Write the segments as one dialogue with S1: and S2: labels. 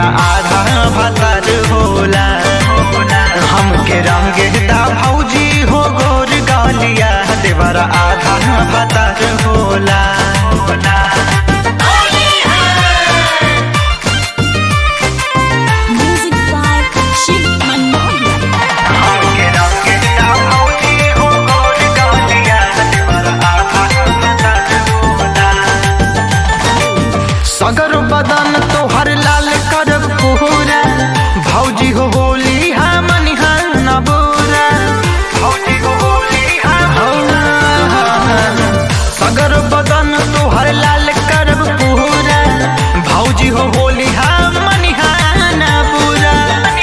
S1: देवरा आधा भतर होला हमके रंगे दा भौजी हो गोर गालिया देवरा आधा भतर होला
S2: Music by Shiv Manohar.
S1: हमके रंगे दा भौजी हो गोर गालिया देवरा आधा भतर होला सगर बदन तोहर लाल करब पूरा भौजी हो होली हमन न बुरा भौजी हो होली सगर बदन तोहर लाल करब पूरा भौजी हो होली हमन न बुरा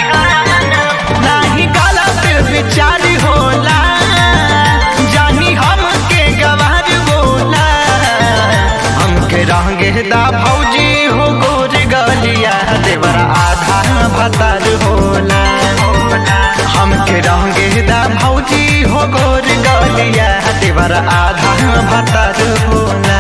S1: नाही गाला पे विचार होला जानी हमके गवार बोला हमके रंगे दा भौजी हो गोर गलिया देवरा आधा भतर होला हमके रंगे दा भौजी हो गोर गलिया देवरा आधा भतर होला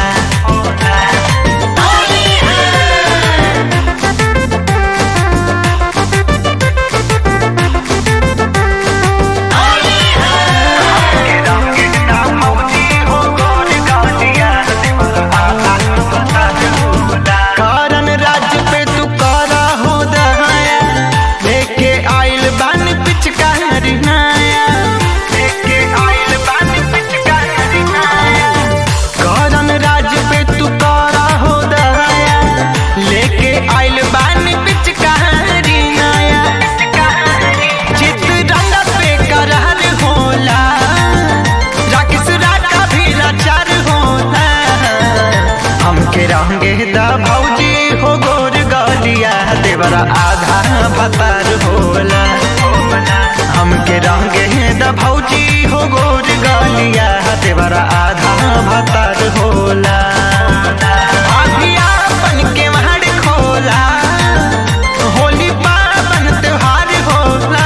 S1: हमके रंगे दा भौजी हो गोर गलिया देवरा आधा भतर होला कारण राज्य पे तू करा हो दहाया लेके आइल बन पिचकारी नाया लेके आइल बन पिचकारी नाया कारण राज्य पे तू करा हो दहाया लेके आइल बन पिचकारी नाया चित रंग पे करहर होला राकेश राजा भी लाचार होला हमके रंगे दा भौजी हो गोर गलिया देवरा आधा भतर होला हमके रंगे दा भौजी हो गोर गलिया देवरा आधा भतर होला आधिया बन के महड़ खोला होली पावन त्योहार होला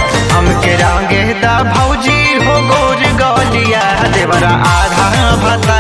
S1: हमके रंगे दा भौजी हो गोर गलिया देवरा आधा भतर